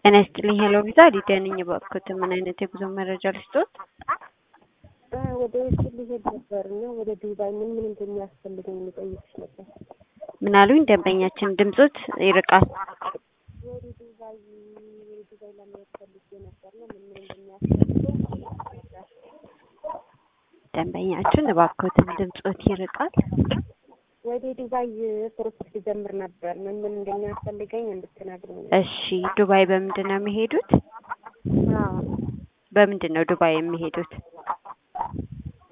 ጤና ይስጥልኝ ሄሎ ቪዛ ሊዲያ ነኝ። እባክዎት ምን አይነት የጉዞ መረጃ ልስጥዎት? ወደ ውጭ ሊሄድ ነበር እና ወደ ዱባይ ምን ምን እንደሚያስፈልገኝ ልጠይቅሽ ነበር። ምን አሉኝ? ደንበኛችን ድምጾት ይርቃል። ወደ ዱባይ ወደ ዱባይ ለመሄድ ፈልጌ ነበር እና ምን ምን እንደሚያስፈልገኝ ልረዳሽ። ደንበኛችን እባክዎትን ድምጾት ይርቃል። ወደ ዱባይ ፕሮሰስ ሊጀምር ነበር። ምን ምን እንደሚያስፈልገኝ እንድትነግሪኝ ነው። እሺ ዱባይ በምንድን ነው የሚሄዱት? አዎ በምንድን ነው ዱባይ የሚሄዱት?